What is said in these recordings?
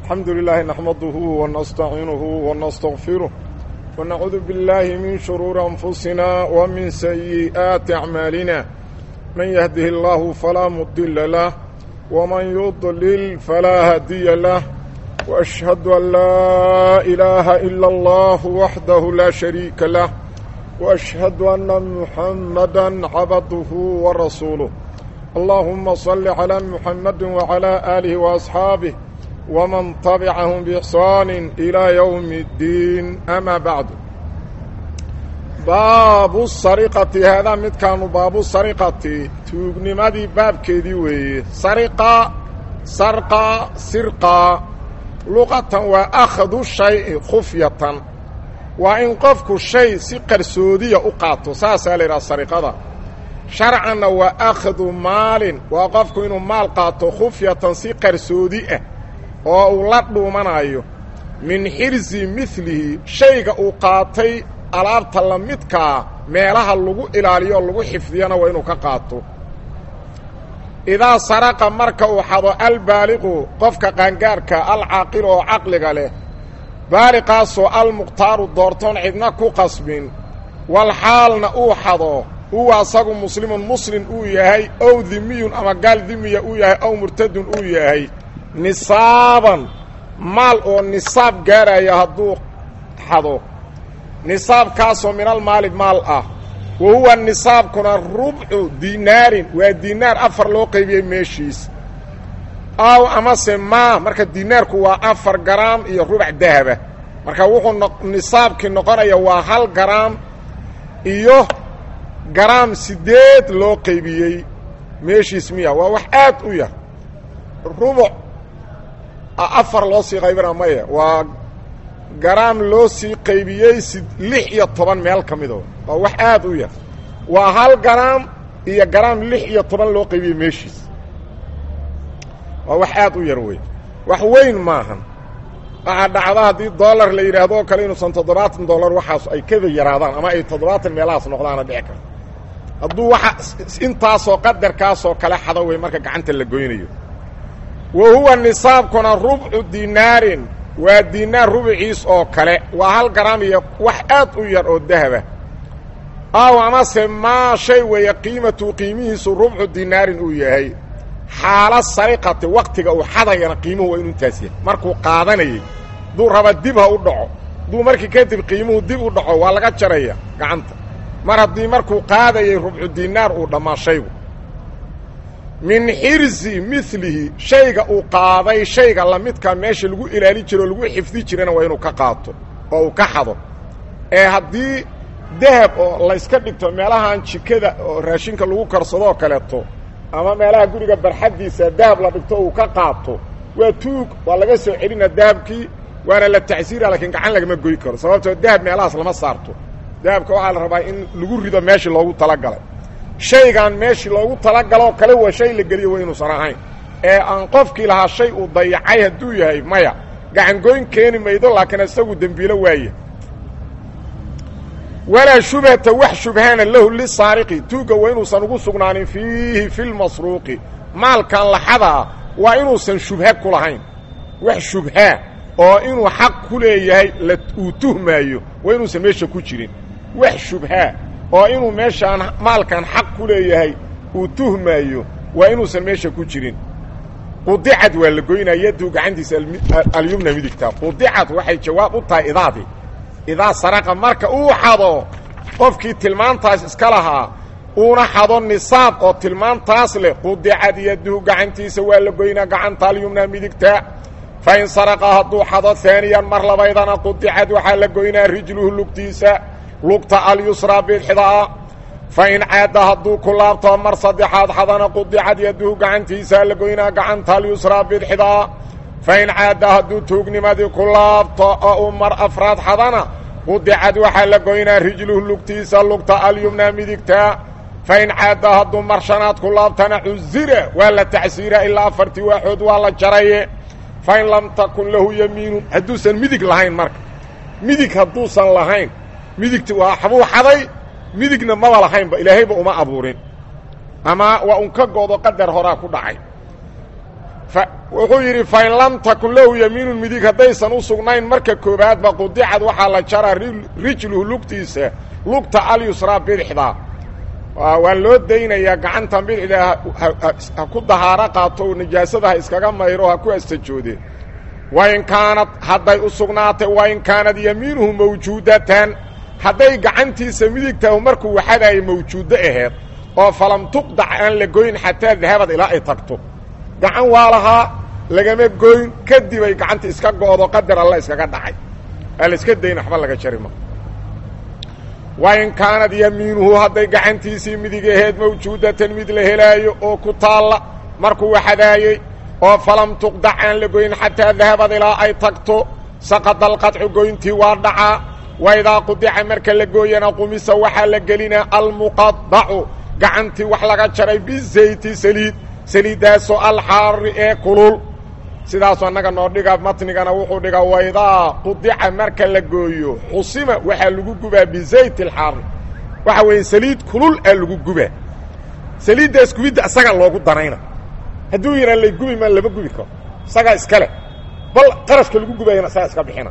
الحمد لله نحمده ونستعينه ونستغفره ونعوذ بالله من شرور أنفسنا ومن سيئات أعمالنا من يهده الله فلا مضل له ومن يضلل فلا هادي له وأشهد أن لا إله إلا الله وحده لا شريك له وأشهد أن محمدا عبده ورسوله اللهم صل على محمد وعلى آله وأصحابه ومن تبعهم بإحسان إلى يوم الدين أما بعد باب السرقة هذا مد كانوا باب السرقة توقنمدي باب كيدي وي سرقة سرقة سرقة لغة وأخذ الشيء خفية وإن قفك الشيء سقر سودية أقاطه ساسا لرا السرقة sharcanna waa akhdu maalin waa qofku inuu maal qaato khufyatan si qarsoodi ah oo uu la dhuumanayo min xirsi midlihi shayga uu qaatay alaabta la midkaa meelaha lagu ilaaliyo oo lagu xifdiyana waa inuu ka qaato idaa saraqa marka uu xado albaaliqu qofka qaangaarka alcaaqilu oo caqliga leh baaliqaasoo almuqhtaaru doortoon cidna ku qasbin walxaalna uu xado huwa asagu muslimun muslim uu yahay ow dimiyun ama gaal dimiya uu yahay ow murtadun uu yahay nisaaban maal oo nisaab gaaraya hadduu xado nisaabkaasoo minal maali maal ah wa huwa nisaabkuna rubcu dinaarin waa dinaar afar loo qaybiyey meeshiis aw amase maa marka dinaarku waa afar garaam iyo rubac dahaba marka wuxuu nisaabkii noqonaya waa hal garaam iyo garaam siddeed loo qaybiyey meeshiis miya waa wax aad u yar rubuc afar loo sii qaybina maya waa garaam loo sii qaybiyey si lix iyo toban meel ka mido waa wax aad u yar waa hal garaam iyo garaam lix iyo toban loo qaybiyey meeshiis waa wax aad u yar wey wax weyn maahan waxaa dhacda haddii dollar la yidhaahdo oo kale inuusan toddobaatan dollar waxaas ay kada yaraadaan ama ay toddobaatan meelahaas noqdaana dhici karta hadduu waxa intaasoo qadarkaasoo kale xado wey marka gacanta la goynayo wa huwa nisaabkuna rubcu dinaarin waa dinaar rubciis oo kale waa hal garaam iyo wax aad u yar oo dahaba aw amase maa shay weeye qiimatu qiimihiisu rubcu dinaarin uu yahay xaala sariqati waktiga uu xadayana qiimuhu waa inu intaas yahay markuu qaadanayay duu raba dib ha u dhaco duu markii kadib qiimuhu dib u dhaco waa laga jaraya gacanta mar haddii markuu qaadayay rubcu dinaar uu dhammaa shaygu min xirsi milihi shayga uu qaaday shayga lamidkaa meesha lagu ilaali jiro o lagu xifdi jirana waa inuu ka qaato oo uu ka xado ee haddii dahab oo layska dhigto meelahan jikada oo raashinka lagu karsadoo kaleeto ama meelaha guriga barxaddiisa dahab la dhigto uu ka qaato waa tuug waa laga soo celina dahabkii waana la tacsiira laakiin gacan lagama goy karo sababtoo dahab meelahaas lama saarto dahabka waxaa la rabaa in lagu rido meeshii loogu talagalay shaygan meeshii loogu talagaloo kale waa shay la geliyo waa inuusan ahayn ee aan qofkii lahaa shay uu dayacay hadduu yahay maya gacangoyn keeni maydo laakiin isagu dembiilo waaye walaa shubhata wax shubhaana lahu lisaariqi tuugga waa inuusan ugu sugnaanin fiihi fi lmasruuqi maalkan laxadaa waa inuusan shubha ku lahayn wax shubhaa oo inuu xaq ku leeyahay la uu tuhmaayo waa inuusan meesha ku jirin wax shubhaa oo inuu meeshaan maalkan xaq ku leeyahay uu tuhmaayo waa inuusan meesha ku jirin qudicad waa la goynaa yaduu gacantiisa alyumna midigta qudicad waxay jawaab u tahay idaadii idaa saraqa marka uu xado qofkii tilmaantaas iska lahaa uuna xado nisaab oo tilmaantaas leh qudicad yaduhu gacantiisa waa la goynaa gacanta alyumna midigta fa in saraqa hadduu xado haaniyan mar labaydana qudicad waxaa la goynaa rijluhu lugtiisa lugta alyusraa bidxidaa fa in caadda hadduu ku laabto mar saddexaad xadana qudicad yaduhu gacantiisaa la goynaa gacanta alyusraa bidxidaa fa in caadda hadduu tuugnimadii ku laabto oo uu mar afraad xadana qudicad waxaa la goynaa rijluhu lugtiisa lugta alyumnaa midigtaa fa in caadda hadduu mar shanaad ku laabtana cusira waa la tacsiira ilaa afartii waaxood waa la jaraye fa in lam takun lahu yamiinun hadduusan midig lahayn marka midig hadduusan lahayn midigti waa xabuu xaday midigna maba lahaynba ilaahayba uma abuurin ama waa un ka goodo qadar horaa ku dhacay wuxuu yidhi fain lam takun lahu yamiinun midig haddaysan u sugnayn marka koobaadba qudicad waxaa la jaraa rijluhu lugtiisa lugta alyusraa bidixda waa loo daynayaa gacantan bidixda ha ku dahaaro qaato nijaasada ha iskaga mayro ha ku astajoode wain kaanad hadday u sugnaatay wain kaanad yamiinuhu mawjuudatan hadday gacantiisa midigtahu markuu waxadaaya mawjuuddo aheed oo falam tuqdac aan la goyn xataa dahabad ilaa ay tagto gacan waa lahaa lagama goyn kadibay gacanta iska go'do qadar alla iskaga dhacay aa la iska dayn waxba laga jari ma wain kaanad yamiinuhu hadday gacantiisii midig aheed mawjuudatan mid la helaayo oo ku taalla markuu waxadaayey oo falam tuqdac aan la goyn xataa dahabad ilaa ay tagto saqada alqadcu goyntii waa dhacaa waidaa qudica marka la gooyana qumisa waxaa la gelinaa almuqadacu gacantii wax laga jaray bizayti saliid saliiddaasoo alxaari ee kulul sidaasu annaga noo dhiga matnigana wuxuu dhigaa waydaa qudica marka la gooyo xusima waxaa lagu gubaa bizayt alxaari waxa weeye saliid kulul aa lagu gubaa saliiddaas gubidda isagaa loogu danayna hadduu yidhaa lay gubi maa lama gubi karo isagaa iskale bal qarashka lagu gubayana isagaa iska bixina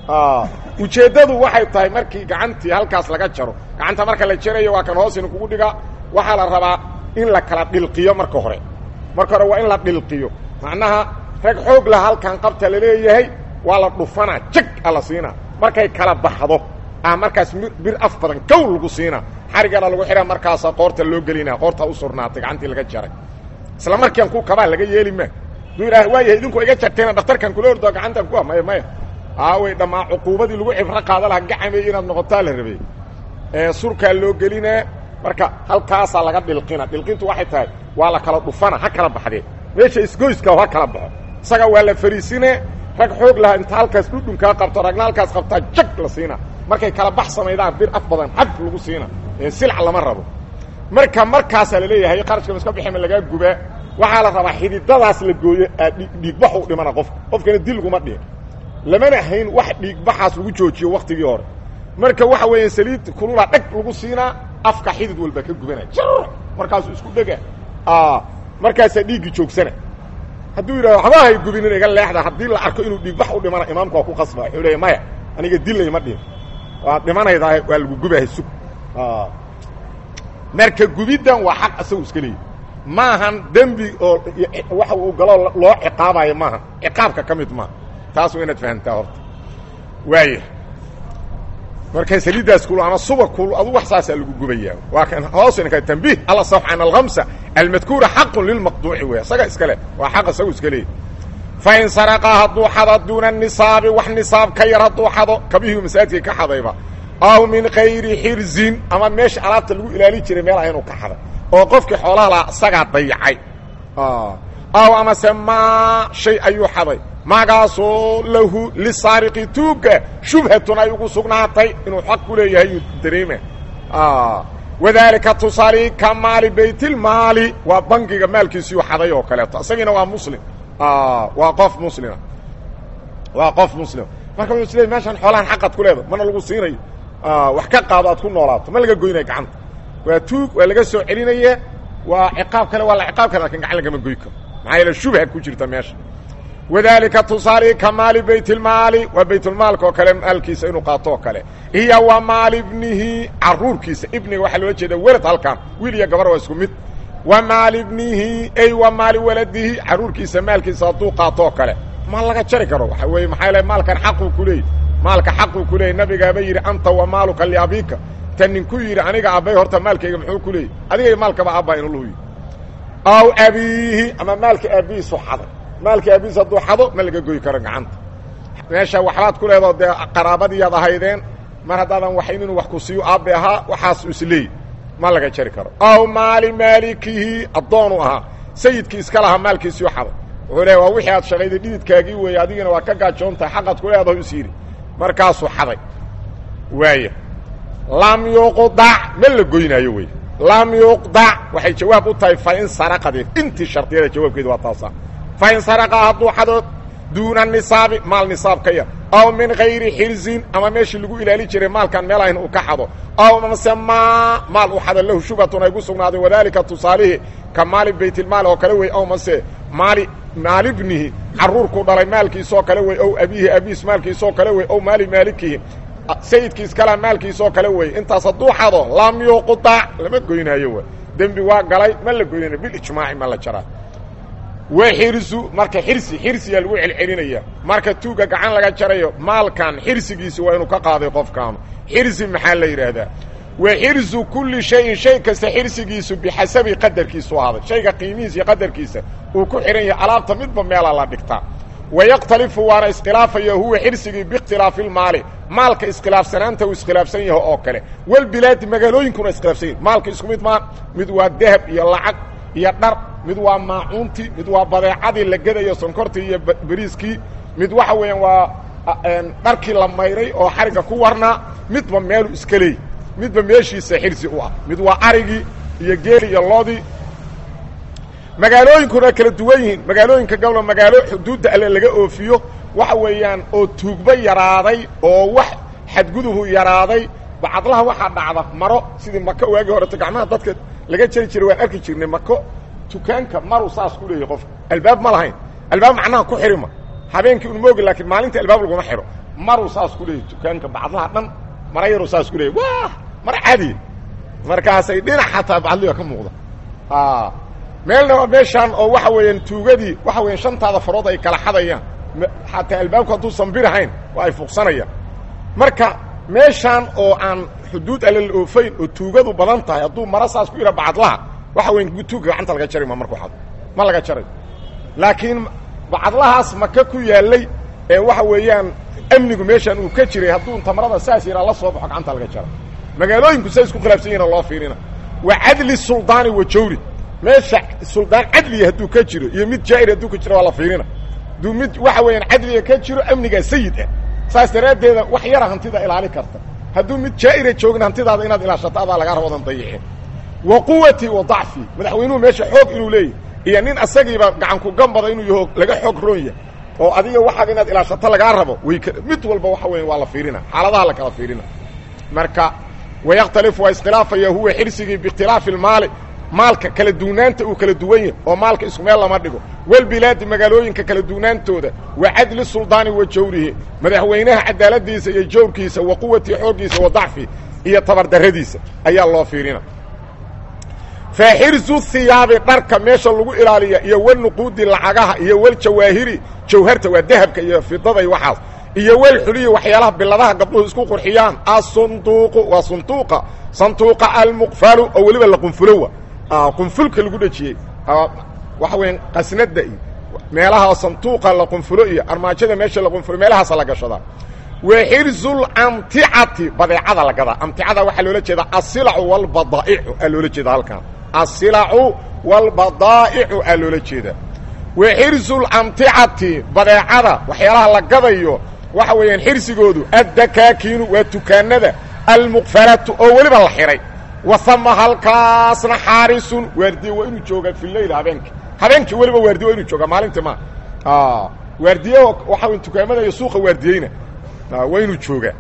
ujeeddadu waxay tahay markii gacantii halkaas laga jaro gacanta marka la jarayo waa kan hoosina kugu dhigaa waxaa la rabaa in la kala dhilqiyo marka hore marka hore waa in la dhilqiyo macnaha rag xoog lah halkan qabta la leeyahay waa la dhufanaa jag a la siinaa markay kala baxdo ah markaas bir af badan kow lagu siinaa xarigana lagu xidhaa markaasa qoorta loo gelinaa qoorta u surnaatay gacantii laga jaray isla markian ku kabaa laga yeeli ma duu idhaah waayahay idinku iga jarteena dhaktarkan kula ordo gacantan ku maya maya aaway dhammaa cuquubadii lagu cibro qaada laha gacamay inaad noqotaa la rabay ee surkaa loo gelinaa marka halkaasaa laga dhilqina dhilqintu waxay tahay waa la kala dhufana ha kala baxdee meesha isgoyska ha kala baxo isaga waa la fariisine rag xoog lahaa inta halkaas dhudhunkaa qabto ragna halkaas qabtaa jag la siina markay kala bax samaydaan bir af badan xad lagu siina ee silca lama rabo marka markaasaa laleeyahay qarashka iska bixima lagaa gubaa waxaa la rabaa xididadaas la gooyo dhiigbax u dhimana qofka qofkana dil laguma dhihin lamana hayn wax dhiigbaxaas lagu joojiyo waktigii hore marka waxa weeya saliid kulula dheg lagu siinaa afka xidid walba ka gubanaya markaasuu isku dhega markaasaa dhiiggii joogsana hadduu yidhahdo waxba hay gubinin iga leexda haddii la arko inuu dhiigbax u dhimana imaamku waa ku qasba wuxuu leeya maya aniga dillay ma dhihin waad dhimanaydaa waa lagu gubahay sug marka gubiddan waa xaq isagu iska leeyahy maahan dembi oo waxa uu galo loo ciqaabayo maaha ciqaabka ka mid maaha taas waa inaad fahamtaa horta waaya marka saliiddaas kul ama suba kul adu wax saasaa lagu gubayaa waa kan hoosina ka tanbiih alla saf can alkhamsa almadkuura xaqun lilmaqduuci wey isaga iska leh waa xaq isagu iska leeyahy fain saraqa hadduu xado duuna nisaabi wax nisaab ka yar hadduu xado kabihii masaajidkay ka xadayba aw min kayri xirzin ama meesha alaabta lagu ilaali jiray meel aynu ka xaday oo qofkii xoolaha lahaa isagaa dayacay aw amase maa shay ayuu xaday magaasoo lahu lisaariqi tuugga shubhatun ay ugu sugnaatay inuu xaq ku leeyahay yuu dareema wadaalika tusaali ka maali baytilmaali waa bangiga maalkiisiiu xaday oo kaleeto isagiina waa muslim waa qof muslima waa qof muslima marka wuxuu isleey meeshaan xoolahan xaqad ku leedahay mana lagu siinayo wax ka qaado aad ku noolaato ma laga goynaya gacanta waa tuug waa laga soo celinaya waa ciqaab kale waa la ciqaab kale lakin gacan lagama goy karo maxaa yeele shubha ku jirta meesha wadaalika tusaali ka maali baytilmaali waa baytulmaalka oo kale maalkiisa inuu qaato oo kale iyo wa maali ibnihi caruurkiisa ibniga waxaa loola jeeda welad halkan wiil iyo gabar waa isku mid wa maali ibnihi ay wa maali waladihi caruurkiisa maalkiisa hadduu qaato oo kale ma laga jari karo waxa weeye maxaa le maalkan xaquu ku leeyay maalka xaquu ku leeyay nabigaaba yidhi anta wa maaluka liabiika ta ninku yidhi aniga abbay horta maalkayga muxuu ku leeyay adigay maalkaba aabba inulu yidhi aw abiihi ama maalka aabbihiisu xaday maalka aabihiis hadduu xado ma laga goy karo gacanta meesha waxbaad ku leedoo dee qaraabadiiyaad ahaydeen mar haddaadan waxayn inuu wax ku siiyo aabbe ahaa waxaas isleey ma laga jari karo aw maali maalikihi addoonu ahaa sayidkii iska lahaa maalkiisiu xaday wuxuu leeya waa wixii aad shaqayday dhididkaagii weeye adigina waa ka gaajoontahay xaqaad ku leedaho is yidhi markaasuu xaday waaya lam yuqdac ma la goynaayo wey lam yuqdac waxay jawaab u tahay fain saraqadee intii shardiyada jawaabkeedu waa taasa fain saraqa hadduu xado duuna nisaabi maal nisaab ka yar aw min kayri xirzin ama meeshii lagu ilaali jiray maalkan meel ayn uu ka xado aw mase maa maal uu xado lahu shubhatun ay gu sugnaaday wadaalika tusaalihi ka maali baytilmaal oo kale wey aw mase maali maalibnihi carruurkuu dhalay maalkiisoo kale wey ow abiihi abiis maalkiisoo kale wey ow maali maalikihi sayidkiis kalaa maalkiisoo kale wey intaas hadduu xado lam yuqdac lama goynaayo w dembi waa galay ma la goynanayo bilijmaaci ma la jaraa wa xirsu marka xirsi xirsiyaa lagu celcelinaya marka tuugga gacan laga jarayo maalkan xirsigiisi waa inuu ka qaaday qofkaanu xirsi maxaa la yidhaahdaa wa xirsu kulli shayin shay kasta xirsigiisu bixasabi qadarkiisu ahaaday shayga qiimihiisa iyo qadarkiisa uu ku xidhan yahay alaabta midba meelaa la dhigtaa wayakhtalifu waana iskhilaafaya huwa xirsigii biikhtilaafi lmaali maalka iskhilaafsanaanta uu iskhilaafsan yaho oo kale walbilaadi magaalooyinkuna iskhilaafsan yahi maalka isku mid maa mid waa dahab iyo lacag iyo dhar mid waa maacuuntii mid waa badeecadii la gedayo sonkortii iyo beriiskii mid waxa weeyaan waa dharkii la mayray oo xarigga ku warnaa midba meelu iska leey midba meeshiisa xirsi u ah mid waa arigii iyo geeli iyo loodii magaalooyinkuna kala duwan yihiin magaalooyinka gobla magaalo xuduudda alle laga oofiyo waxa weeyaan oo tuugba yaraaday oo wax xadgudubu yaraaday bacadlaha waxaa dhacda maro sidii mako waagii horeto gacmaha dadka laga jari jiray waan arki jirnay mako dukaanka maru saas ku leeyahy qofka albaab ma lahayn albaab macnaha ku xirima habeenkii un moogi laakiin maalinta albaab laguma xiro maru saas ku leeyahy dukaanka bacadlaha dhan mara yaru saas ku leeyahy wa mara caadi markaasay dhinac xataa bacadliga ka muuqda meelna waa meeshaan oo waxa weeyaan tuugadii waxa weeyaan shantaada farood ay kala xadayaan xataa albaabku hadduusan birahayn waa ay fuuqsanayaan marka meeshaan oo aan xuduud alle la oofayn oo tuugadu badan tahay hadduu mara saas ku yidha bacadlaha waxa weyan tuugga gacanta laga jari ma markuu xado ma laga jaray laakiin bacadlahaas maka ku yaallay ee waxa weeyaan amnigu meeshaan uu ka jiray hadduu tamarada saas yaraa la soo baxo gacanta laga jara magaalooyinku say isku khilaafsan yihin loo fiirina wa cadli suldaani wa jawri meesha suldaan cadliya hadduu ka jiro iyo mid jaa'ir hadduu ka jiro waa la fiirina hadduu mid waxa weeyaan cadliga ka jiro amnigaa sayid ah saas daraaddeeda wax yara hantida ilaali karta hadduu mid jaa'ira joogin hantidaada inaad ilaashato adaa lagaa rabadan dayicin wa quwati wa dacfi madaxweynuhu meesha xoog inuu leeyahy iyo nin asagiiba gacanku gambada inuu yaho laga xoog roon yahay oo adiga waxaad inaad ilaashato lagaa rabo way mid walba waxa weya waa la fiirina xaaladaha la kala fiirina marka wayakhtalifu waa iskhilaafaya huwa xirsigii biikhtilaafi lmaali maalka kala duwnaanta uu kala duwan yahay oo maalka isku meel lama dhigo walbilaadi magaalooyinka kala duwnaantooda wa cadli suldaani wa jawrihi madaxweynaha cadaaladiisa iyo jawrkiisa wa quwatii xooggiisa wa dacfi iyo tabardarradiisa ayaa loo fiirina fa xirsu hiyaabi dharka meesha lagu ilaaliya iyo walnuquudi lacagaha iyo waljawaahiri jawharta waa dahabka iyo fidada iyo waxaas iyo walxuliya waxyaalaha biladaha gabdhuhu isku qurxiyaan asunduuqu waa sunduuqa sanduuqa almuqfalu oo weliba la qunfulowa qunfulka lagu dhejiyey waxa weya qasnada iyo meelaha sanduuqa la qunfulo iyo armaajada meesha la qunfulo meelahaasa la gashadaa wa xirsulamticati badeecada la gadaa amticada waxaa loola jeedaa asilacu walbadaa'icu aa loola jeeda halkan asilacu walbadaa'icu aa loola jeedaa wa xirsulamticati badeecada waxyaalaha la gadayo waxa weeyaan xirsigoodu addakaakiinu waa dukaanada almuqfalatu oo weliba la xihay wasama halkaasna xaarisun waardiye waa inuu joogaa fi leyl habeenkii habeenkii weliba waardiye waa inuu joogaa maalintii ma waardiye waxa weyn dukaamada iyo suuqa waardiyeyna waa inuu joogaa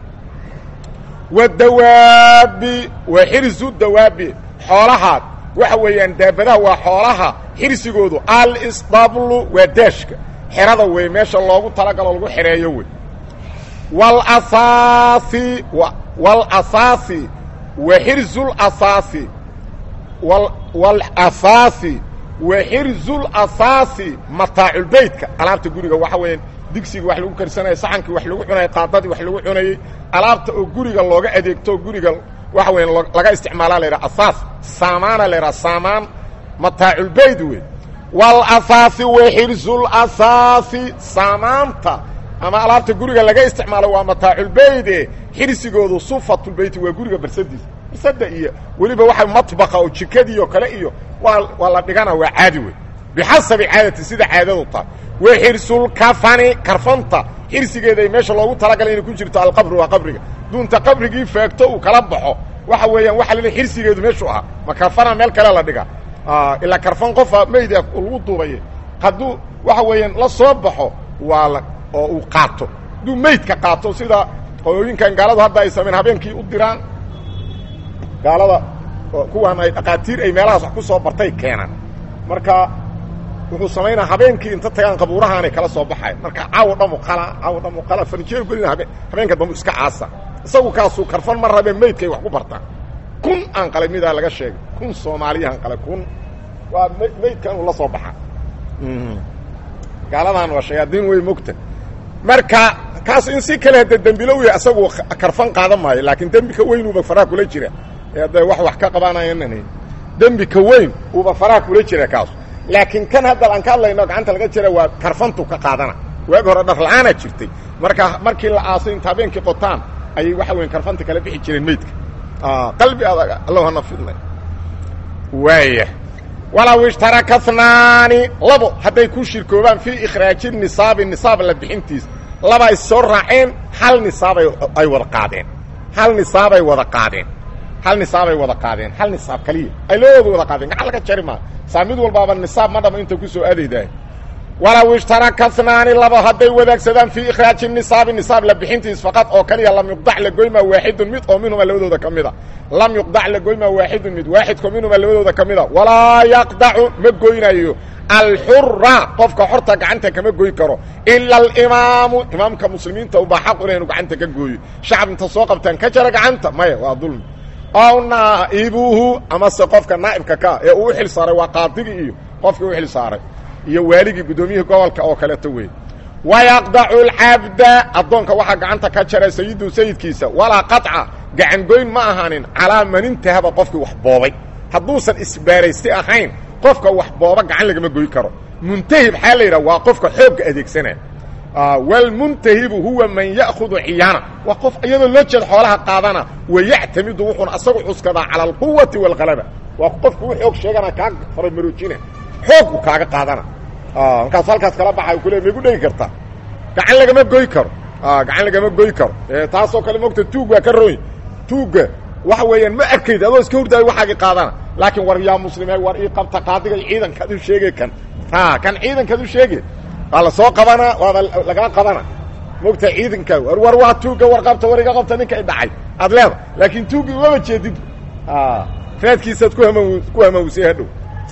wadawaabi wa xirsu dawaabi xoolaha waxa weeyaan daabadaha waa xoolaha xirsigoodu alisdablu waa daashka xerada wey meesha loogu talagalo lagu xereeyo wey walasaasi walasaasi wa xirsuulasaasi walasaasi wa xirsuulasaasi mataaculbeytka alaabta guriga waxa weeyaan digsigii wax lagu karsanaya saxankii wax lagu cunayay qaadadii wax lagu cunayey alaabta oo guriga looga adeegto guriga waxa weyan laga isticmaalaa la yidhaha asaas saamaana la yidhaha saamaan mataaculbeyt wey walasaasi wa xirsuulasaasi saamaanta ama alaabta guriga laga isticmaalo waa mataaculbeyde xirsigoodu sufatulbeyti waa guriga barsadiisa barsada iyo weliba waxa matbaqa oo jikadii oo kale iyo waa waa la dhigana waa caadi wey bixasabi caadati sida caadadu tahay wa xirsulkafani karfanta xirsigeeda meesha loogu talagalay inay ku jirto alqabri waa qabriga duunta qabrigii faagto uu kala baxo waxa weeyaan waxa la xirsigeedu meeshuu ahaa ma karfana meel kale la dhiga ilaa karfan qofa meyd lagu duubaye hadduu waxa weeyaan la soo baxo waa la oo uu qaato hadduu meydka qaato sida qolooyinkan gaaladu hadda ay sameen habeenkii u diraan gaalada kuwaan ay dhaqaatiir ay meelahaas wax ku soo bartay keenaan marka wuxuu samaynaa habeenkii inta tagaan qabuurahaanay kala soo baxayan marka caawo dhamu qala caawo dhamu qala farnijeer gelina habe habeenka dambu iska caasa isagu kaasuu karfan ma rabee maydkay wax ku bartaan kun aan qalay midaa laga sheegay kun soomaaliyahan qalay kun waa maydka inuu la soo baxa gaaladan waa shayaadiin wey mogta marka kaas in si kale hadda dembilo yahay asagu karfan qaadan maayo laakiin dembi ka weyn uuba faraha kula jira ee hadda wax wax ka qabaanayanan dembi ka weyn uuba faraha kula jira kaas laakiin kan hadda aan ka hadlayno gacanta laga jira waa karfantu ka qaadana waagi hore dharla-aanaa jirtay marka markii la aasay inta habeenkii qotaan ayay waxa weyn karfanta kala bixi jireen meydka qalbi adag allow hana fidnay waaya walow ishtaraka hnaani labo hadday ku shirkoobaan fii ikhraaji nisaabi nisaab la bixintiisa laba is soo raaceen hal nisaabay ay wada qaadeen hal nisaabay wada qaadeen hal nisaabay wada qaadeen hal nisaab kaliya ay labadooda wada qaadeen gacan laga jari maa saa mid walbaaba nisaab ma dhama inta ku soo aadaydahay walow ishtaraka hnaani laba hadday wadaagsadaan fii ikhraaji nisaabi nisaab la bixintiis faqad oo kaliya lam yuqdac la goymaa waaxidun mid oo minhuma labadooda ka mida lam yuqdac la goymaa waaxidun mid waaxidko minhuma labadooda ka mida walaa yaqdacu ma goynayo alxura qofka xorta gacanta kama goy karo ila alimaamu imaamka muslimiinta ubaa xaqu inaynu gacanta ka gooyo shacab inta soo qabtaan ka jara gacanta maya waa dulmi ow naa'ibuhu amase qofka naa'ibka ka ee uu u xil saaray waa qaadigii iyo qofkii u xil saaray iyo waaligii guddoomiyihii gobolka oo kaleeto wey wayaqdacu alcabda addoonka waxaa gacanta ka jara sayidu sayidkiisa walaa qaطca gacangoyn ma ahaanin calaa man intahaba qofkii wax boobay hadduusan isbaaraysti ahayn qofka wax booba gacan lagama goy karo muntahib xaa la yidhaha waa qofka xoogga adeegsanaya wlmuntahibu huwa man ya'khudu ciyaana waa qof iyadoo loo jeed xoolaha qaadana wayactamidu wuxuuna asagu cuskadaa cala alquwati wاlgalaba waa qofku u xoog sheegana kaa faramaroojina xoogku kaaga qaadana markaas halkaas kala baxay kule ma igu dhegi kartaa gacan lagama goy karo gacan lagama goy karo taasoo kale mogta tuug waa ka roy tuugga waxa weeyaan ma arkayd adoo iska hurdaayo waxaagii qaadana laakiin war yaa muslime war ii qabta qaadiga iyo ciidankaad u sheege kan a kan ciidankaad u sheege waa la soo qabanaa waaba lagaa qabana mogta ciidanka war war waa tuugga war qabta war iga qabta ninka i dhacay aad leeda laakiin tuuggi umama jeedid raadkiisaad ku hama ku hamawsay hadhow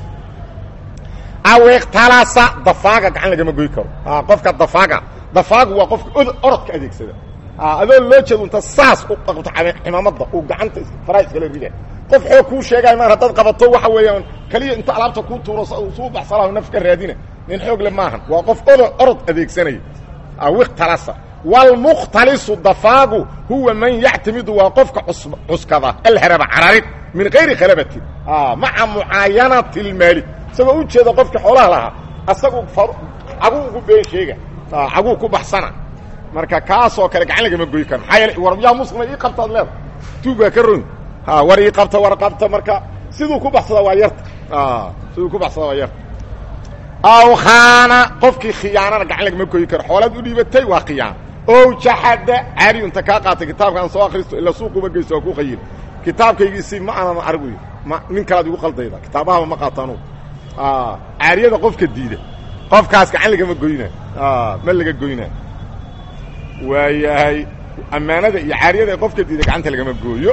aw ikhtalasa dafaaga gacan lagama goy karo qofka dafaaga dafaagu waa qofka od orodka adeegsada adoo loo jeedo inta saas u qabto cimaamada uu gacanta faraa iskala rida qof xoog kuu sheegay maan haddaad qabato waxa weeyaan keliya inta alaabta kuu tuuro suu baxsalaho naf ka raadina nin xoog le maahan waa qof odo orod adeegsanaya aw ikhtalasa wlmukhtalisu dafaagu huwa man yactamidu waa qofka cuskada alharaba cararid min gayri khalabatin maca mucaayanati اlmaali isagoo u jeeda qofkii xoolaha lahaa asagu caguu ugu been sheega caguu ku baxsana marka kaasoo kale gacan lagama goy karo maxaa yeele war yaa muslima ii qabtaad leeda tuug waa ka ron war ii qabta war qabta marka siduu ku baxsada waa yarta siduu ku baxsada waa yarta aw khaana qofkii khiyaanana gacan lagama goyi karo xoolaad u dhiibatay waa khiyaana ow jaxada caariyu inta kaa qaatay kitaabkaan soo akristo ila suuquba geysto waa ku khayir kitaabkaygiisi ma aanan argu ma nin kalaad igu qaldayda kitaabahaba ma qaataanu caariyada qofka diida qofkaas gacan lagama goyna ma laga goyna waayahay ammaanada iyo caariyada qofka diida gacanta lagama gooyo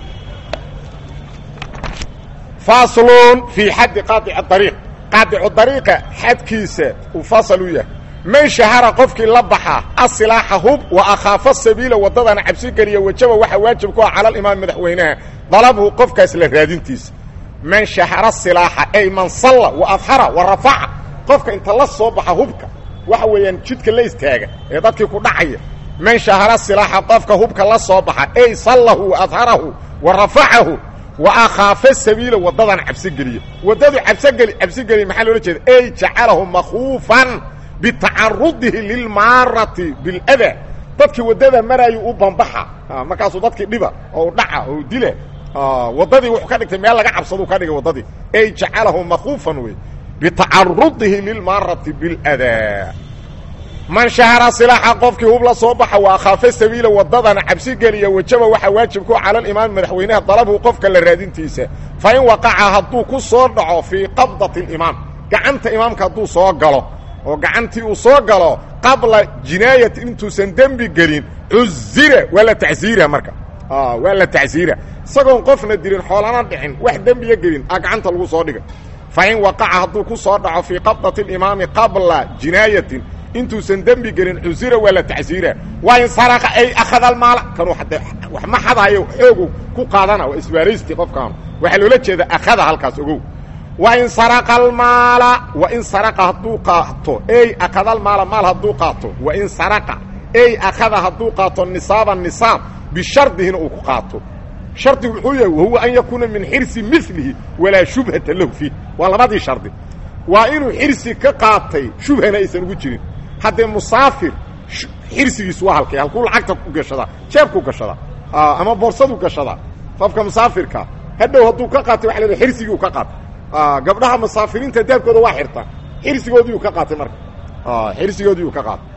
faslun fii xaddi qaadici ariiq qaadicu dariiqa xadkiisa uu fasal u yahay man shahara qofkii la baxa asilaaxa hub wa akhaafa sabiila waddadana cabsi geliya wajaba waxa waajib ku ah cala alimaam madaxweynaha dalabhu qofkaas la raadintiisa man shahara silaaxa ay man salla wa adhara wa rafaca qofka inta la soo baxa hubka waxa weeyaan jidka la istaaga ee dadkii ku dhacaya man shahara silaaxa qofka hubka la soo baxa ay sallahu wa adharahu wa rafacahu wa akhaafa sabiila waddadan cabsigeliya waddadu cabsgeli cabsigeliya maxaa loola jeeda ay jacalahu makhuufan bitacarudihi lilmaarati biladaa dadkii waddada maraayu u bambaxa markaasuu dadkii dhiba oo dhaca oo dila waddadii wuxuu ka dhigtay meel laga cabsaduu ka dhigay waddadii ay jacalahu makhuufan wey bitacarudihi lilmaarati biladaa man shahara silaaxa qofkii hub la soo baxa waa khaafa sabiila waddadana cabsi geliya wajaba waxaa waajib ku cala alimaam madaxweynaha dalabhu qofka la raadintiisa fa in waqaca hadduu ku soo dhaco fii qabdati alimaam gacanta imaamka hadduu soo galo oo gacantii uu soo galo qabla jinaayati intuusan dembi gelin cuzira waa la tacsiira marka waa la tacsiira isagoon qofna dilin xoolana dhicin wax dembiya gelin a gacanta lagu soo dhiga fain waqaca hadduu ku soo dhaco fii qabdati اlimaami qabla jinaayatin intuusan dembi gelin cusira waa la tacsiira waa in saraqa ay akhada almaala kanuu wax ma xadahayo xoogu ku qaadana waa isbaaraysti qofkaanu waxaa loola jeeda akhada halkaas ogow wa in saraqa almaala wa in saraqa hadduu qaato ey akhada almaala maal hadduu qaato wa in saraqa ey akhada hadduu qaato nisaaba nisaab bishardihina uu ku qaato shardigu muxuu yahay wahuwa an yakuuna min xirsi milihi walaa shubhata lahu fiih waa labadii shardi waa inuu xirsi ka qaatay shubhana aysan ugu jirin haddee musaafir xirsigiisu waa halkay halkuu lacagta ku gashadaa jeebku gashadaa ama boorsadu gashadaa qofka musaafirka hadhow hadduu ka qaatay waa la xirsigiiu ka qaatay gabdhaha musaafiriinta daabkooda waa xirtaa xirsigoodiiu ka qaatay marka xirsigoodiiu ka qaatay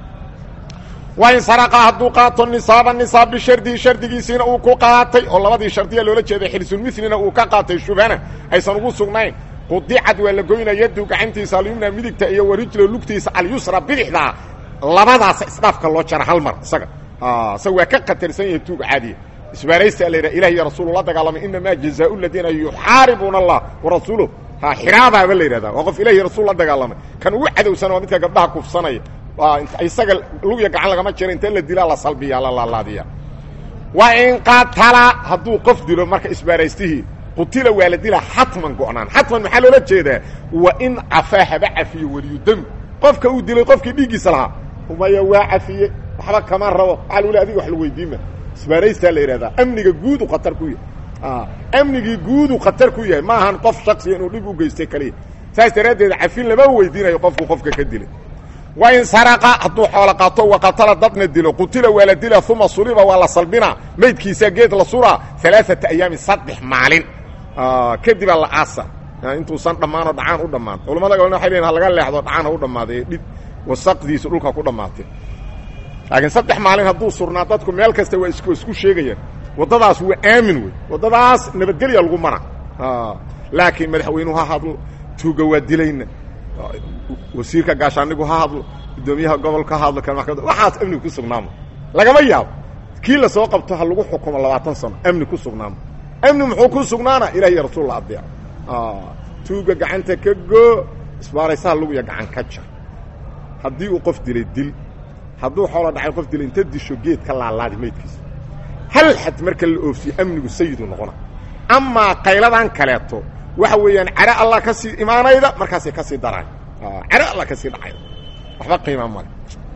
waa in saraqa hadduu qaato nisaaba nisaab bishardihi shardigiisiina uu ku qaatay oo labadii shardiya loola jeeday xirsulmilina uu ka qaatay shubhana aysan ugu sugnayn qudicad waa la goynaa yadu gacantiisa alyumna midigta iyo warijlo lugtiisa alyusra bidixdaa labadaasa isdhaafka loo jara hal mar isaga isaga waa ka khatarsan yahay tuuga caadiya isbaaraysta la yidhaha ilah iyo rasuulu la dagaalamay inamaa jazaau ladiina yuxaaribuuna allah warasuuluh ha xiraabaaba la yidhahda waa qof ilah iyo rasul la dagaalamay kan ugu cadowsan waa midka gabdhaha kufsanaya isaga lugya gacan lagama jiro inta la dilaa la salbiya la laalaadiya wa in qatala hadduu qof dilo marka isbaaraystihii qutila waa la dilaa xatman go'naan xatman maxaa loola jeedaa wa in cafaa haba cafiyo weliyu demi qofka uu dilay qofkii dhiiggiisa lahaa umaya waa cafiye waxba kama rabo waxaa lagu le adiga wax la weydiima isbaaraystaa la yidhahdaa amniga guudu khatar ku yahay amnigii guudu khatar ku yahay ma ahan qof shaksiya inuu dhib u geystay kaliya saas daraaddeed cafin lama weydiinayo qofku qofka ka dilay wa in saraqa hadduu xoolo qaato waqatala dadna dilo qutila waa la dila uma suliba waa la salbinaa maydkiisa geed la suraa alaaata ayaamin saddex maalin kadibaa la aasa intuusan dhammaanoo dhacaan u dhammaan culamada galna waxay leeyiin ha laga leexdo dhacaan ha u dhammaaday dhib wasaqdiisu dhulka ku dhammaatay laakiin saddex maalin hadduu surnaa dadku meel kasta waa isku isku sheegayaan waddadaas waa aamin wey waddadaas nabadgelya lagu mana laakiin madaxweynuhu ha hadlo tuuga waa dilayna wasiirka gaashaanigu ha hadlo guddoomiyaha gobolka ha hadlo kan maxkamada waxaas amniga ku sugnaamo lagama yaabo kii la soo qabto ha lagu xukumo labaatan sano amni ku sugnaamo amni muxuu ku sugnaana ilah iyo rasuul la adeeco tuuga gacanta ka goo isbaaraysaha luguya gacan ka jar haddii uu qof dilay dil hadduu xoolo dhacay qof dilay inta disho geed ka laalaadi maydkiisa hal xad marka la oofsiyo amnigu sayidu noqona amaa qayladan kaleeto waxa weeyaan care allah ka sii imaanayda markaasay ka sii daraan care allah ka sii dhacayda waxba qiima male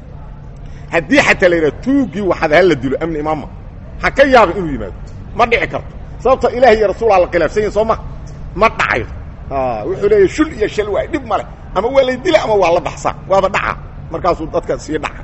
haddii xataa la yidhaha tuuggii waxaad hala dilo amni imaamma ha ka yaaba inuu yimaado ma dhici karto sababto ilaah iyo rasuulaa la khilaafsan yahin soo ma ma dhacayo wuxuu leeyahy shul iyo shal waay dhib male ama waa lay dila ama waa la baxsaa waaba dhaca markaasuu dadka sii dhaca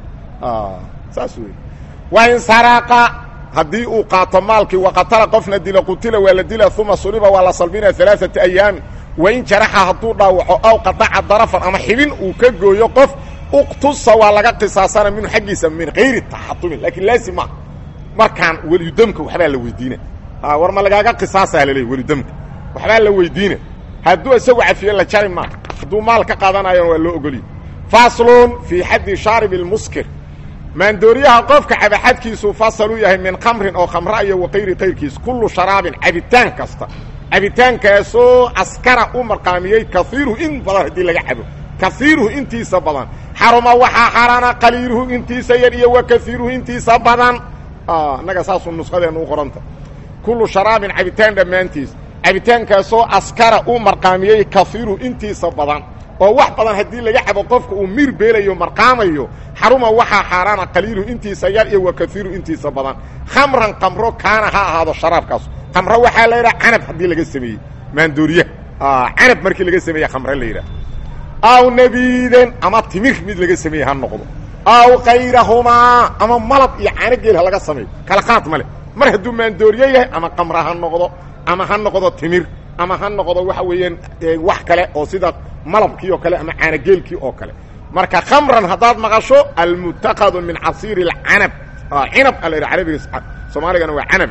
saas wey waa in saraaqa haddii uu qaato maalkii waqatala qofna dilo qutila waa la dila uma suliba waa la salbina alaaata ayaami wain jaraxa hadduu dhaawaco aw qadaca darafan ama xibin uu ka gooyo qof uqtusa waa laga qisaasana minhu xaggiisa min hayri taxatumin laakiin laazim maa markaan weliyudamka waxbaa la weydiina war ma lagaaga qisaasaa laleey welidamka waxbaa la weydiina hadduu isagu cafiye la jari maa hadduu maal ka qaadanayona waa loo ogoliye faslun fii xaddi shaarib اlmuskir maandooriyaha qofka cabaxadkiisuu fasaluu yahay min khamrin oo khamra iyo wakayri kayrkiis kullu sharaabin cabitaan kasta cabitaankaasoo askara u marqaamiyey kaiiruhu in badan haddii laga cabo kaiiruhu intiisa badan xaruma waxaa xaaraana qaliiluhu intiisa yar iyo wa kaiiruhu intiisa badan innaga saasuu nusqadeena u qoranta kullu sharaabin cabitaan dhammaantiis cabitaankaasoo askara u marqaamiyey kaiiruhu intiisa badan oo wax badan haddii laga cabo qofka uu miir beelayo marqaamayo xaruma waxaa xaaraana qaliiluhu intiisa yar iyo wa kaiiru intiisa badan khamran kamro kaana ha ahaado sharaabkaas kamro waxaa la yidhaha canab haddii laga sameeyey maandooriyaha canab markii laga sameeye khamre la yidhaha aw nabiiden ama timir mid laga sameeye ha noqdo aw kayrahumaa ama malab iyo caano geel ha laga sameeyo kala qaad ma le mar hadduu maandooriye yahay ama kamra ha noqdo ama ha noqdo timir ama ha noqdo waxa weeyaan wax kale oo sida malabkii oo kale ama caanogeelkii oo kale marka khamran haddaad maqasho almutakadu min casiiri اcanab cinab a la yidha arabiga soomaaligana waa canab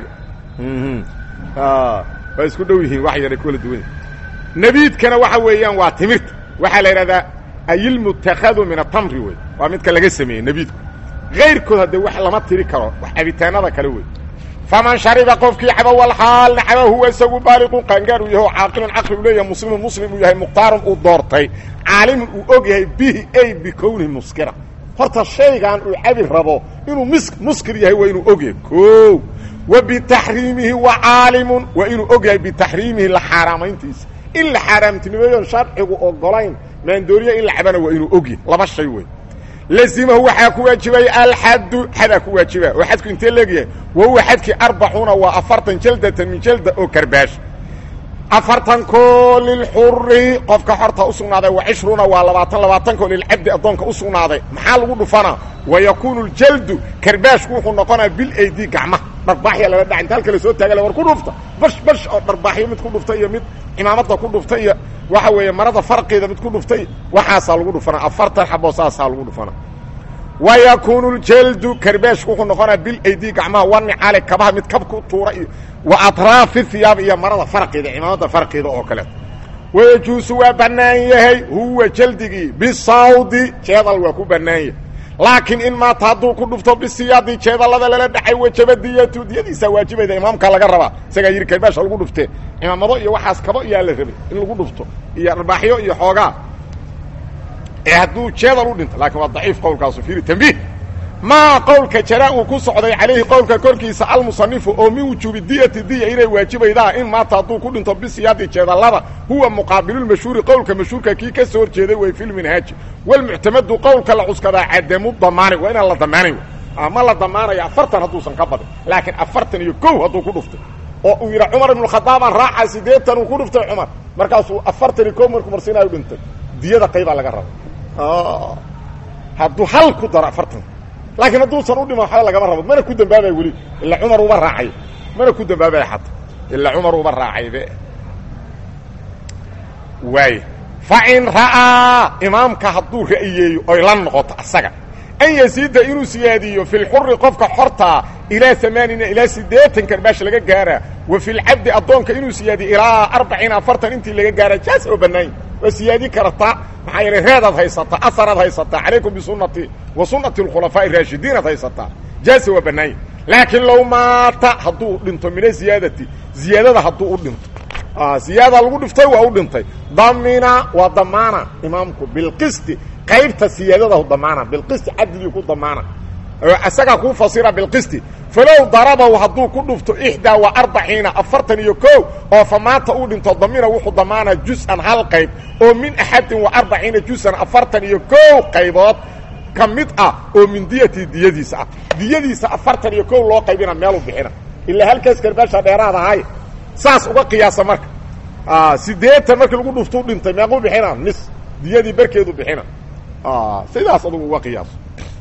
waa isku dhow yihiin wax yara kala duwan nebiidkana waxa weeyaan waa timirta waxaa la yidhahdaa ayilmutakadu min atamri wey waa midka laga sameeyey nebiidku kayrkood haddee wax lama tiri karo wax cabitaanada kale wey faman shariba qofkii caba walxaalna caba huwa isagu baaliqun qaangaar uu yahay oo caaqilun caqli uu leeyahay muslimun muslim uu yahay mukhtaarun uu doortay caalimun uu og yahay bihi ay bikownihi muskira horta shaygan uu cabi rabo inuu mis muskir yahay waa inuu og yahay o wa bitaxriimihi wa caalimun waa inuu og yahay bitaxriimihi la xaaraamayntiisa in la xaaraamtinimeeyoon sharcigu ogolayn maandooriya in la cabana waa inuu og yahay laba shay wey lazimahu waxaa ku waajibay alxaddu xadaa ku waajiba oo xadku intee leegyahay wa huwa xadkii arbacuuna waa afartan jaldatan min jalda oo karbaash afartankoo lilxuri qofka xorta u sugnaaday wa cishruuna waa labaatan labaatankoo lilcabdi addoonka u sugnaaday maxaa lagu dhufanaa wa yakuunu ljaldu karbaashku wuxuu noqonaa bilaydi gacmaha dharbaaxya lala dhaca inta halka la soo taagale war ku dhufta bash bash oo dharbaaxyo mid ku dhufta iyo mid cimaamada ku dhufta iyo waxa weeye marada farqeeda mid ku dhuftay waxaasaa lagu dhufanaa afartan xaboo saasaa lagu dhufanaa wa yakuunu ljaldu karbaashku wuxuu noqonaa bilaydi gacmaha wanicaale kabaha mid kab ku tuura iyo wa atraafi hiyaab iyo marada farqeeda cimaamada farqeeda oo kaleeto wayajuusu waa bannaan yahay huwa jaldigii bisawdi jeedal waa ku bannaan yahay laakiin in maata hadduu ku dhufto bisiyaadi jeedallada lala dhacay wajaba diyatu diyadiisaa waajibayda imaamka laga rabaa isagaa yidhi karbaasha lagu dhuftee cimaamado iyo waxaas kabo iyaa la rabay in lagu dhufto iyo arbaaxyo iyo xoogaa ee hadduu jeedal u dhinto laakiin waa daciif qowlkaasu fiiri tambiih maa qowlka jaraa uu ku socday calayhi qowlka korkiisa almusanifu oo min wujuubi diyati diya inay waajibaydaa in maata hadduu ku dhinto bisiyaadi jeedallada huwa muqaabilulmashhuuri qowlka mashhuurka kii ka soo horjeeday way filminhaaji walmuctamadu qowlka la cuskadaa cadamu damaani waa inaan la damaanayn ma la damaanayo afartan hadduusan ka badin laakiin afartan iyo kow hadduu ku dhuftay oo uu yidha cumar ibnu khadaabaan raaca sideetan uu ku dhuftay cumar markaasuu afartan iyo kow markuu marsiinaayo dhintay diyada qaybaa laga raba hadduu hal ku daro afartan laakiin hadduusan u dhima waxba lagama rabo mana ku dambaabayo weli ila cumar uba raacay mana ku dambaabaya xata ila cumar uba raacaybe waay fa in ra'aa imaamka hadduu ra'yeeyo oy la noqoto asaga an yasiida inuu siyaadiyo fi lxuri qofka xortaa ilaa amaanina ilaa siddeetan karbaash laga gaaraa wa fi lcabdi addoonka inuu siyaadiyo ilaa arbaciin afartan intii laga gaaraa jaas oo bannaany waa siyaadi kartaa maxaa yeelay reedaad haysataa asaraad haysataa calaykum bisunati wa sunati alkhulafaa'i raashidiinaad haysataa jaasa waa bannaanya laakiin low maata hadduu dhinto mina ziyaadati ziyaadada hadduu u dhinto ziyaada lagu dhiftay waa u dhintay damina waa damaana imaamku bilqisti qaybta siyaadadahu damaana bilqisti cadligii ku damaana isagaa kuu fasira bilqisti falow darabahu hadduu ku dhufto ixdaa wa arbaciina afartan iyo kow oo fa maata uu dhinto damina wuxuu damaanaa jus-an hal qayb oo min axadin wa arbaciina jus-an afartan iyo kow qaybood ka mid ah oo min diyati diyadiisa ah diyadiisa afartan iyo kow loo qaybina meelu bixina ilaa halkaas karbaasha dheeraad ahay saas uga qiyaasa marka siddeetan markii lagu dhuftuu dhintay meequu bixina nis diyadii barkeedu bixina sidaas adugu uga qiyaaso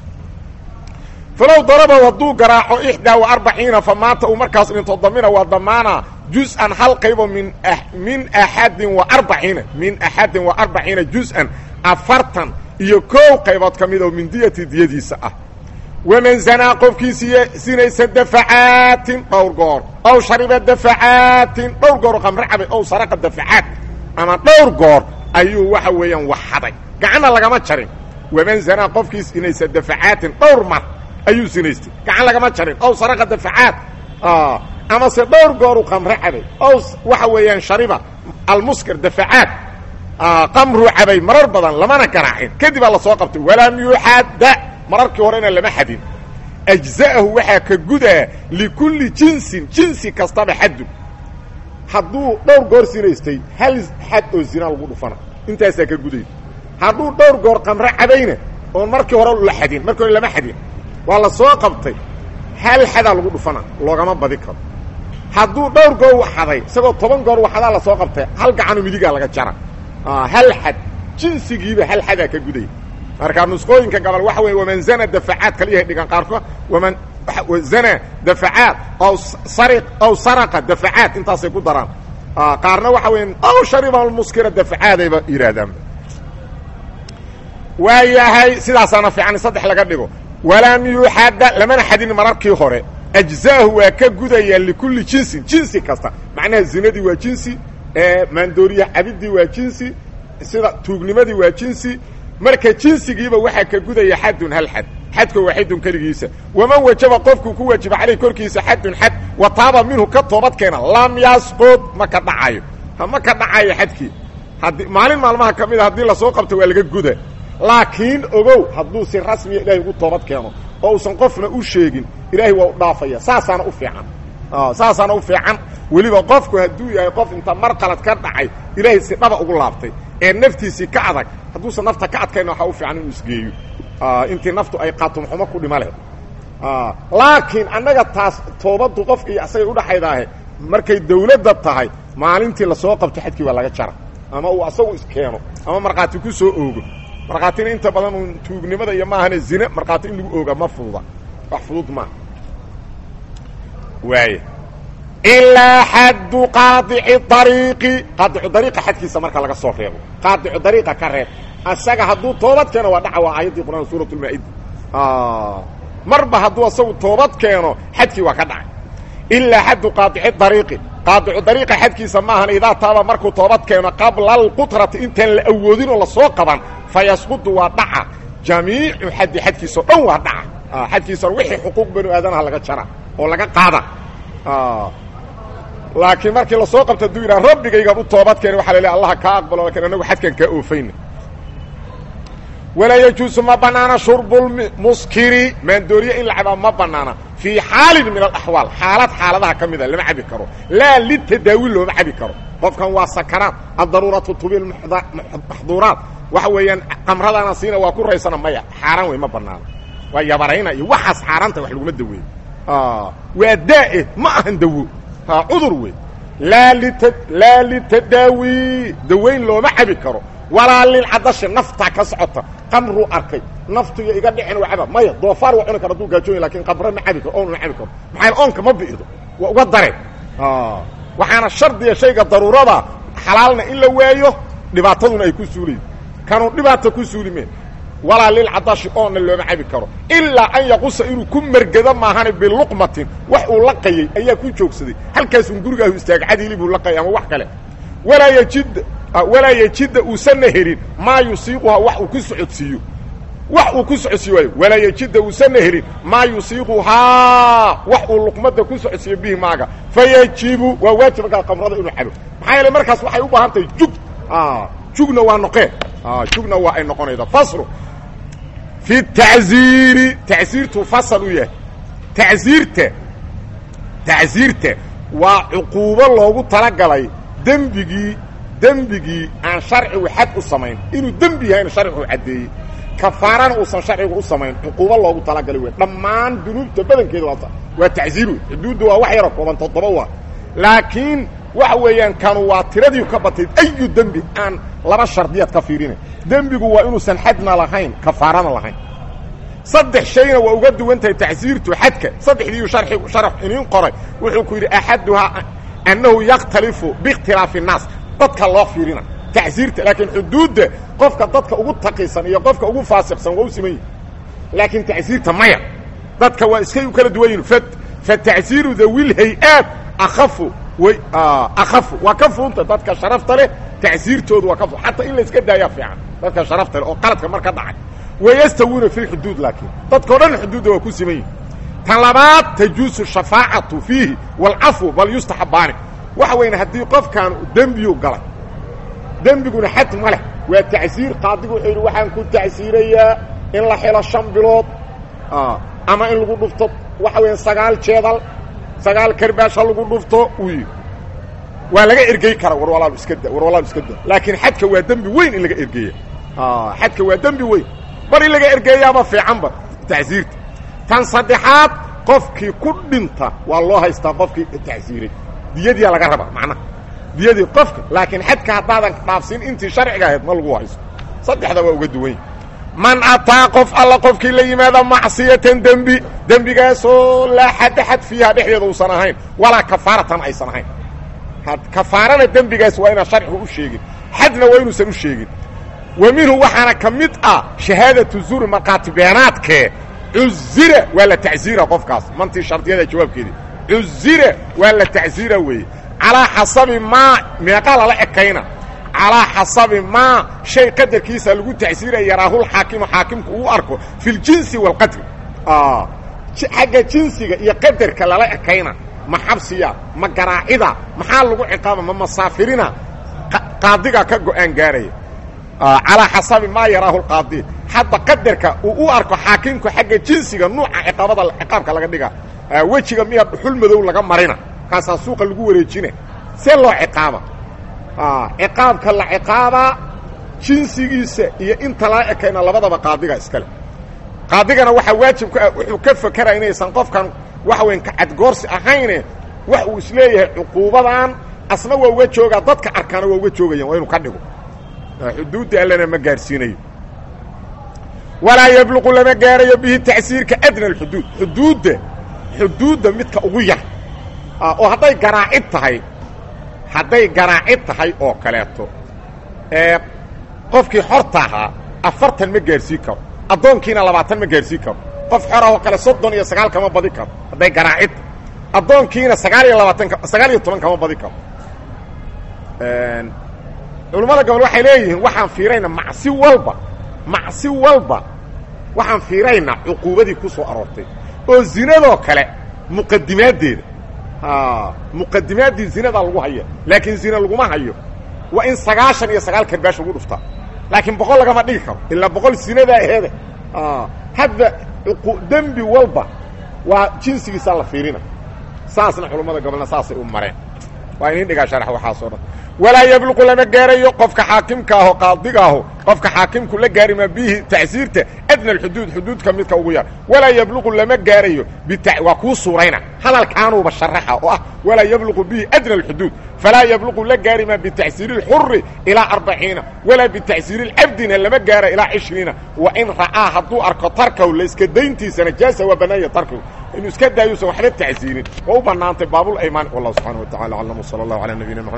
falow darabahu hadduu garaaco ixdaa wa arbaciina fa maanta uu markaas dhinto damina waa damaana jus-an hal qaybo min min axadin wa arbaciina min axadin wa arbaciina jus-an afartan iyo kow qaybood ka mid oo min diyati diyadiisa ah waman zanaa qofkii siye sinaysa dafacaatin dhowr goor ow shariba dafacaatin dhowr goor oo qamre cabay ow saraqa dafacaat ama dhowr goor ayuu waxa weeyaan waxaday gacanna lagama jarin waman zanaa qofkii sinaysa dafacaatin dhowr mar ayuu sinaystay gacan lagama jarin ow saraqa dafacaat amase dhowr gooru qamre cabay ow waxa weeyaan shariba almuskir dafacaat qamruu cabay marar badan lamana garaacin kadibaa lasoo qabtay walam yuxadda mararkii horena lama xadin ajza'ahu waxaa ka gudaa likulli jinsin jinsi kastaba xaddu hadduu dhowr goor sinaystay hal xad oo zina lagu dhufana intaasaa ka guday hadduu dhowr goor qamre cabayna oon markii hore la xadin markii hore lama xadin waa la soo qabtay hal xadaa lagu dhufana loogama badi karo hadduu dhowr goor waxaday isagoo toban goor waxadaa la soo qabtay hal gacano midigaa laga jara hal xad jinsigiiba hal xadaa ka guday markaa nusqooyinka gabal waxa weeye waman zana dafacaad kala yahay dhigan qaarkood waman zana dafacaad ow sari ow saraqa dafacaad intaasay ku daraan qaarna waxa weya ow shariba almuskira dafacaadayba yidhaahdaan waa yahay sidaasaana fiican in saddex laga dhigo walam yuxadda lamana xadin mararkii hore ajzaahu waa ka gudaya likulli jinsin jinsi kasta macnaha zinadii waa jinsi maandooriya cabidii waa jinsi sida tuugnimadii waa jinsi marka jinsigiiba waxaa ka gudaya xadun hal xad xadka waaxidun keligiisa waman wajaba qofkuu ku waajiba caleyh korkiisa xadun xad wa taaba minhu ka toobad keena lam yasqud ma ka dhacayo ma ka dhacayo xadkii haddii maalin maalmaha ka mida haddii lasoo qabto waa laga guda laakiin ogow hadduu si rasmiya ilaahay ugu toobad keeno oo uusan qofna u sheegin ilaahay waa u dhaafaya saasaana u fiican saasaana u fiican weliba qofku hadduu yahay qof inta mar qalad ka dhacay ilaahay si dhaba ugu laabtay ee naftiisii ka adag hadduusan nafta ka adkayna waxaa u fiican inuu isgeeyo intii naftu ay qaatumxumo ku dhima leh laakiin annaga taas toobaddu qofka iyo asagay udhaxaydaahe markay dawladda tahay maalintii lasoo qabto xadkii waa laga jara ama uu asagu iskeeno ama markhaati ku soo oogo markhaatina inta badan uun tuugnimada iyo maahane zine markhaati in lagu ooga ma fududa wax fudud maaha waaya ilaa xaddu qaadici ariiqi qaadicu dariiqa xadkiisa marka laga soo reebo qaadicu dariiqa ka reeb asaga hadduu toobad keeno waa dhaca waa aayaddii quraan suurat lmaa-ida marba hadduu asagu toobad keeno xadkii waa ka dhacay ilaa xaddu qaadici dariiqi qaadicu dariiqa xadkiisa maahan idaa taaba markuu toobad keeno qabla alqutrati intaan la awoodin oo lasoo qaban fa yasqudu waa dhaca jamiicu xaddi xadkiisao dhan waa dhaca xadkiisa wixii xuquuq banu aadanaha laga jara oo laga qaada laakiin markii lasoo qabto hadduu yidhaha rabbigaygaan u toobad keena waxa la leehay allaha kaa aqbalo lakin anagu xadkan kaa oofayna walaa yajuusu ma banaana shurbulmuskiri maandooriye in la cabaa ma banaana fii xaalin min alaxwaal xaalad xaaladaha ka mida lama cabi karo laa litadaawi looma cabi karo qofkan waa sakaraad addaruuratu tubil maxduuraat waxa weeyaan qamradana siina waa ku raysana maya xaaraan wey ma banaana waa yabarayna iyo waxaas xaaraanta wax laguma daweeyo waa daa'e ma ahan dawo cudur wey laa lit laa litadaawi dawayn looma cabi karo walaa lilcadashi naftaa ka socota qamruu arkay naftiyo iga dhicin waa caba maya doofaar waa cuni kara haduu gaajoonya lakin qamre ma cabi karo oon ma cabi karo maxaa oonka ma bi'ido waa uga dare waxaana shardiya shayga daruurada xalaalna in la waayo dhibaataduna ay ku suulaydo kanuu dhibaata ku suuli meen walaa lilcadashi oonna looma cabi karo ilaa an yaqusa inuu ku mergado maahane biluqmatin wax uu laqayey ayaa ku joogsaday halkaasun gurigaahu istaaga cadiili buu laqayay ama wax kale walaa yajid walaa yejida uusanna helin maa yusiiquhaa wax uu ku socodsiiyo wax uu ku socodsiiyo waayo walaa yejida uusanna helin maa yusiiquhaa wax uu luqmadda ku socodsiiyo bihi maaga fayajibu waa waajib markaa qamrada inuu cabo maxaa yeele markaas waxay u baahan tahay jug jugna waa noqeen jugna waa ay noqonayda faslu fi tacziiri tacziirtuu fasal u yahay tacziirta tacziirta waa cuquubo loogu talagalay dembigii dembigii aan sharcigu xad u samayn inuu dembi yahayna sharcigu caddeeyey kafaarana uusan sharcigu u samayn cuquubo loogu talagalay wey dhammaan dunuubta badankeeda waa waa tacziir wey xuduudda waa wax yaroo kooban toddoba waa laakiin waxa weeyaan kanu waa tiradii ka batay ayu dembi aan laba shardiyaad ka fiirinay dembigu waa inuusan xadna lahayn kafaarana lahayn saddex shayna waa uga duwan tahay tacsiirtu xadka saddexdiiu sharxigu sharax iniin qoray wuxuu ku yidhi axaduhaa annahu yakhtalifu biikhtilaafi الnaas dadka loo fiirina tacsiirta laakiin xuduudda qofka dadka ugu taqisan iyo qofka ugu faasiqsan waa u siman yihi laakiin tacsiirta maya dadka waa iskay u kala duwan yihin fatacsiiru dawil hay-aad akafu way akafu waa ka fuunta dadka sharafta leh tacsiirtoodu waa ka fu xataa in la iska daayaa fiican dadka sharafta leh oo qaladka mar ka dhacay wayastawuuna fi lxuduud laakiin dadkao dhan xuduudda waa ku siman yihin tan labaad tajuusu shafaacatu fiihi waalcafu bal yustaxabaani waxa weyne haddii qofkan dembiyu galay dembiguna xad ma leh waa tacsiir qaadigu wuxuu yidhi waxaan ku tacsiirayaa in la xilo shan bilood ama in lagu dhufto waxa weya sagaal jeedal sagaal karbaash ha lagu dhufto uu yidhi waa laga ergey kara war walaal iska da war walaal iska da laakiin xadka waa dembi weyn in laga ergeeya xadka waa dembi weyn bar in laga ergeeyaaba fiicanba tacsiirta tan saddexaad qofkii ku dhinta waa loo haystaa qofkii tacsiiray diyadiyaa laga rabaa macnaha diyadii qofka laakiin xadka haddaadan dhaafsin intii sharciga ahayd ma lagu haysto saddexda waa uga duwan man ataa qof alla qofkii la yimaada macsiyatan dembi dembigaasoo laa xadda xad fiiha dhexdeeda uusan ahayn walaa kafaaratan aysan ahayn kafaarana dembigaas waa inaan sharcigu u sheegin xadna waa inuusan u sheegin wa minhu waxaana ka mid ah shahaadatu zuri markhaati beenaadkee cuzira waa la tacsiira qofkaas mantii shardiyada jawaabkeedii cuzira waa la tacsiira weeye calaa xasabi maa meeqa lala ekayna calaa xasabi maa shay qadarkiisa lagu tacsiiraya yaraahul xaakimu xaakimku uu arko fi ljinsi waalqadri xagga jinsiga iyo qadarka lala ekayna ma xabsiya ma garaacida maxaa lagu ciqaaba ma masaafirina qaadigaa ka go-aan gaaraya calaa xasabi maa yaraahu lqaadi hadda qadarka uu u arko xaakimku xagga jinsiga nuuca ciqaabada ciqaabka laga dhiga wejiga miya dhuxul madow laga marina kaasaa suuqa lagu wareejina see loo ciqaaba ciqaabka la ciqaabaa jinsigiisa iyo inta lala ekayna labadaba qaadiga iskale qaadigana waxaa waajib ku ah wuxuu ka fakeraya inaysan qofkan waxa weyn kacadgoorsi ahayne wax uu isleeyahay cuquubadan asna waa uga joogaa dadka arkaana waa uga joogayaan waa inuu ka dhigo xuduudda allana ma gaarsiinayo walaa yabluqu lama gaarayo bihi tacsiirka adna alxuduud xuduudda xuduudda midka ugu yar oo hadday garaacid tahay hadday garaacid tahay oo kaleeto ee qofkii xorta ahaa afartan ma gaarsiin karo addoonkiina labaatan ma gaarsiin karo qof xor ahoo kale soddon iyo sagaal kama badi karo hadday garaacid addoonkiina sagaal iyo labaatan sagaal iyo toban kama badi karo culammada gobol waxay leeyihiin waxaan fiiraynaa macsi walba macsi walba waxaan fiiraynaa cuquubadii ku soo aroortay oo zinadoo kale muqadimaaddeeda muqadimaaddii zinadaa lagu haya laakiin zina laguma hayo waa in sagaashan iyo sagaal karbaash lagu dhuftaa laakiin boqol lagama dhigi karo ilaa boqol zinadaa aheede hadda dembi walba waa jinsigiisaa la fiirina saasna culammada gobolna saasay u mareen waa inin dhigaa sharax waxaasoo dhan walaa yabluqu lama gaarayo qofka xaakimka aho qaadiga aho qofka xaakimku la gaari maa bihi tacsiirta adna alxuduud xuduudka midka ugu yar walaa yabluqu lama gaarayo waa kuu suurayna hadalkaanuuba sharaxa oo ah walaa yabluqu bihi adna alxuduud falaa yabluqu la gaari maa bitacsiiri اlxuri ilaa arbaciina walaa bitacsiiri اlcabdina lama gaara ilaa cishriina wa in ra'aa hadduu arko tarkaw layska dayntiisana jaasa waa banaanya tarkaw inuu iska daayuusan waxba tacsiirin waa u banaantay baabul aymaan wallah subxaana wa tacala aclam wsala allahu calaa nabiyina mxamed